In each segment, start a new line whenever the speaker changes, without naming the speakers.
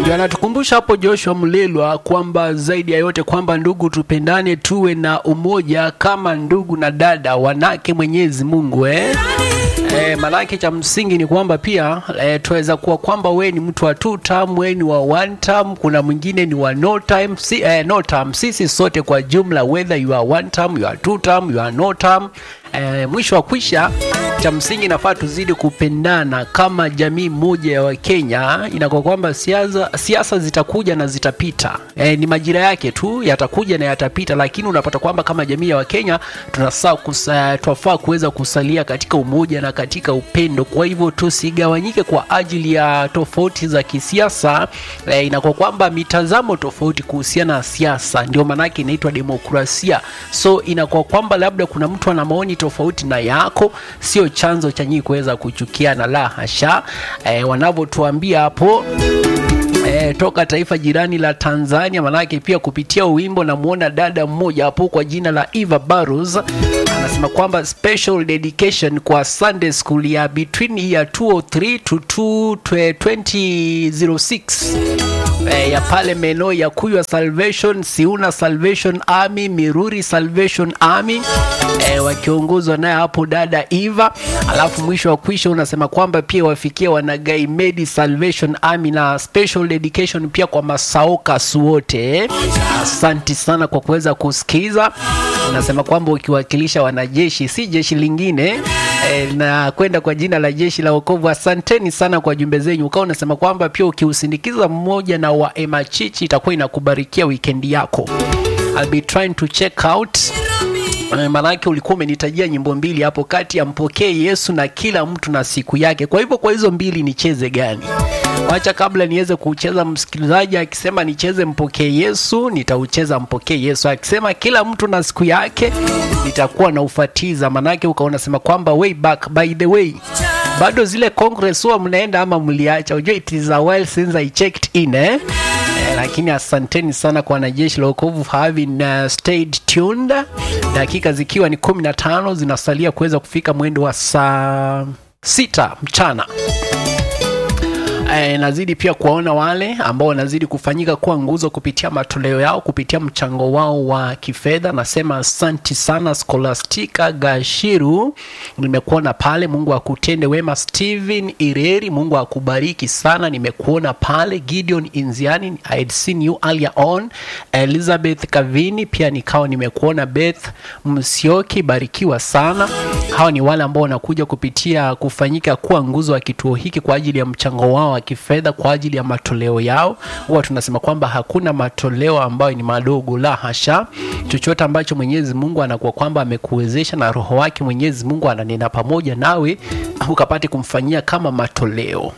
ndio anatukumbusha hapo Joshua Mlelwa kwamba zaidi ya yote kwamba ndugu, tupendane, tuwe na umoja kama ndugu na dada, wanake Mwenyezi Mungu eh? E, maanake cha msingi ni kwamba pia e, tuweza kuwa kwamba we ni mtu wa two term, we ni wa one term, kuna mwingine ni wa no time, si, eh, no term. Sisi sote kwa jumla whether you are one term, you are two term, you are no term E, mwisho wa kwisha, cha msingi nafaa tuzidi kupendana kama jamii moja ya Wakenya. Inakuwa kwamba siasa siasa zitakuja na zitapita, e, ni majira yake tu, yatakuja na yatapita, lakini unapata kwamba kama jamii ya Wakenya tunafaa kusa, tunafaa kuweza kusalia katika umoja na katika upendo. Kwa hivyo tusigawanyike kwa ajili ya tofauti za kisiasa. E, inakuwa kwamba mitazamo tofauti kuhusiana na siasa, ndio maanake inaitwa demokrasia. So inakuwa kwamba labda kuna mtu ana maoni tofauti na yako, sio chanzo cha nyinyi kuweza kuchukiana, la hasha. E, wanavyotuambia hapo E, toka taifa jirani la Tanzania, manake pia kupitia wimbo namuona dada mmoja hapo kwa jina la Eva Barros anasema kwamba special dedication kwa Sunday school ya between year 203 to 2006 e, ya pale meno ya Kuywa Salvation, Siuna Salvation Army, Miruri Salvation Army e, wakiongozwa naye hapo dada Eva. Alafu mwisho wa kwisha unasema kwamba pia wafikia wanagai Medi Salvation Army na special dedication pia kwa masaokas wote. Asanti sana kwa kuweza kusikiza. Unasema kwamba ukiwakilisha wanajeshi, si jeshi lingine e, na kwenda kwa jina la jeshi la wokovu. Asanteni sana kwa jumbe zenyu. Ukawa unasema kwamba pia ukiusindikiza mmoja na wa Emachichi itakuwa inakubarikia wikendi yako. I'll be trying to check out Maanake ulikuwa umenitajia nyimbo mbili hapo kati ya mpokee Yesu na kila mtu na siku yake. Kwa hivyo kwa hizo mbili nicheze gani? Wacha kabla niweze kucheza, msikilizaji akisema nicheze mpokee Yesu, nitaucheza mpokee Yesu. Akisema kila mtu na siku yake, nitakuwa na ufatiza. Maanake ukaona sema kwamba way back, by the way bado zile congress huwa mnaenda ama mliacha? Unajua it is a while since I checked in eh? Eh, lakini asanteni sana kwa wanajeshi la wokovu having uh, stayed tuned. Dakika zikiwa ni kumi na tano zinasalia kuweza kufika mwendo wa saa sita mchana. E, nazidi pia kuwaona wale ambao wanazidi kufanyika kuwa nguzo kupitia matoleo yao kupitia mchango wao wa kifedha. Nasema asanti sana Scholastica Gashiru, nimekuona pale. Mungu akutende wema. Steven Ireri, Mungu akubariki sana, nimekuona pale. Gideon Inziani, I had seen you earlier on. Elizabeth Kavini pia nikawa nimekuona. Beth Msioki, barikiwa sana. Hawa ni wale ambao wanakuja kupitia kufanyika kuwa nguzo wa kituo hiki kwa ajili ya mchango wao wa kifedha kwa ajili ya matoleo yao. Huwa tunasema kwamba hakuna matoleo ambayo ni madogo, la hasha. Chochote ambacho Mwenyezi Mungu anakuwa kwamba amekuwezesha na Roho wake Mwenyezi Mungu ananena pamoja nawe, ukapate kumfanyia kama matoleo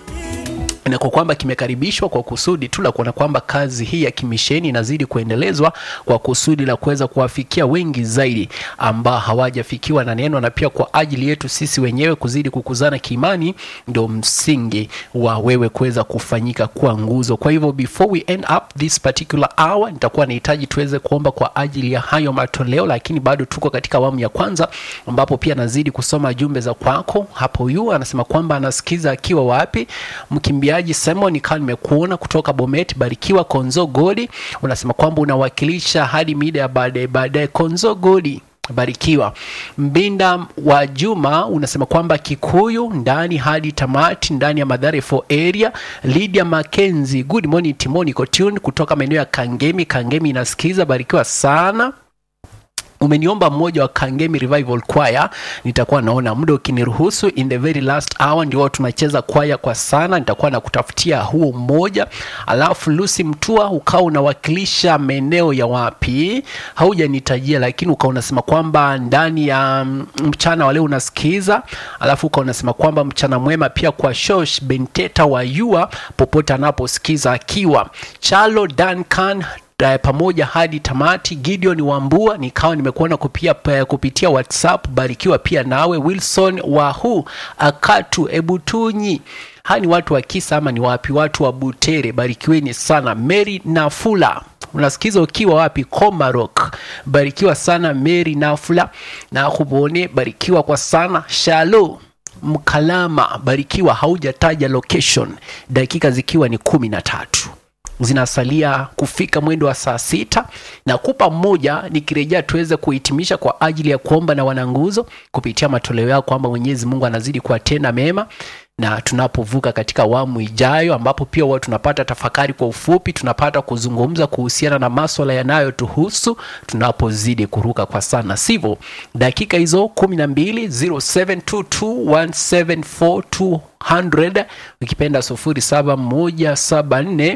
na kwa kwamba kimekaribishwa kwa kusudi tu la kuona kwamba kazi hii ya kimisheni inazidi kuendelezwa kwa kusudi la kuweza kuwafikia wengi zaidi ambao hawajafikiwa na neno, na pia kwa ajili yetu sisi wenyewe kuzidi kukuzana kiimani, ndio msingi wa wewe kuweza kufanyika kuwa nguzo. Kwa hivyo before we end up this particular hour, nitakuwa nahitaji tuweze kuomba kwa ajili ya hayo matoleo, lakini bado tuko katika awamu ya kwanza, ambapo pia nazidi kusoma jumbe za kwako. Hapo yu anasema kwamba anasikiza akiwa wapi, mkimbiaji Simon ikawa nimekuona kutoka Bomet. Barikiwa Konzo Godi, unasema kwamba unawakilisha hadi mida ya baadaye baadaye. Konzo Godi, barikiwa. Mbinda wa Juma unasema kwamba Kikuyu ndani hadi tamati ndani ya Madhare for area. Lydia Mackenzie, good morning Timoni Kotun kutoka maeneo ya Kangemi. Kangemi inasikiza, barikiwa sana umeniomba mmoja wa Kangemi Revival Choir, nitakuwa naona muda ukiniruhusu, in the very last hour ndio tunacheza kwaya kwa sana, nitakuwa nakutafutia huo mmoja. Alafu Lucy Mtua ukawa unawakilisha maeneo ya wapi, haujanitajia lakini ukawa unasema kwamba ndani ya mchana wale unasikiza, alafu ukawa unasema kwamba mchana mwema pia kwa Shosh Benteta wa Yua popote anaposikiza akiwa Chalo Duncan pamoja hadi tamati. Gideon Wambua nikawa nimekuona kupia, kupitia WhatsApp. Barikiwa pia nawe. Wilson Wahu Akatu Ebutunyi, hawa ni watu wa Kisa ama ni wapi? Watu wa Butere, barikiweni sana. Mary Nafula unasikiza ukiwa wapi? Komarok, barikiwa sana Mary Nafula na kubone, barikiwa kwa sana. Shalo Mkalama, barikiwa, haujataja location, dakika zikiwa ni kumi na tatu zinasalia kufika mwendo wa saa sita na kupa mmoja nikirejea tuweze kuhitimisha kwa ajili ya kuomba na wananguzo kupitia matoleo yao kwamba mwenyezi mungu anazidi kuwatenda mema na tunapovuka katika awamu ijayo ambapo pia huwa tunapata tafakari kwa ufupi tunapata kuzungumza kuhusiana na maswala yanayotuhusu tunapozidi kuruka kwa sana sivyo dakika hizo kumi na mbili 0722174200 ukipenda sufuri saba moja saba nne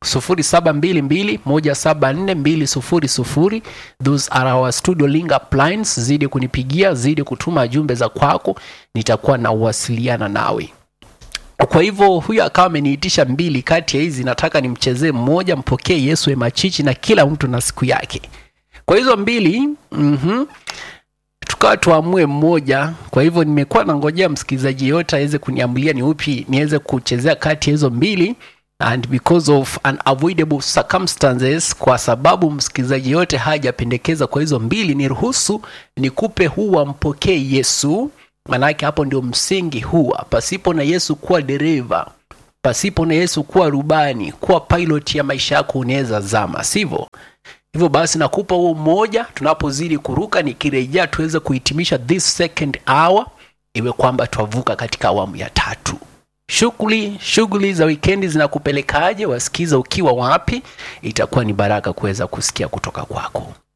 0722174200 those are our studio link up lines zidi kunipigia zidi kutuma jumbe za kwako nitakuwa na uwasiliana nawe kwa hivyo huyu akawa ameniitisha mbili kati ya hizi nataka nimchezee mmoja mpokee yesu emachichi na kila mtu na siku yake kwa hizo mbili mm-hmm, tukawa tuamue mmoja kwa hivyo nimekuwa nangojea msikilizaji yote aweze kuniamulia ni upi niweze kuchezea kati ya hizo mbili and because of unavoidable circumstances kwa sababu msikilizaji yote hajapendekeza kwa hizo mbili ni ruhusu nikupe huwa mpokee yesu manake hapo ndio msingi huwa pasipo na yesu kuwa dereva pasipo na yesu kuwa rubani kuwa pilot ya maisha yako unaweza zama sivyo hivyo basi nakupa huo mmoja tunapozidi kuruka nikirejea tuweze kuhitimisha this second hour iwe kwamba twavuka katika awamu ya tatu shughuli shughuli za wikendi zinakupelekaje wasikiza ukiwa wapi itakuwa ni baraka kuweza kusikia kutoka kwako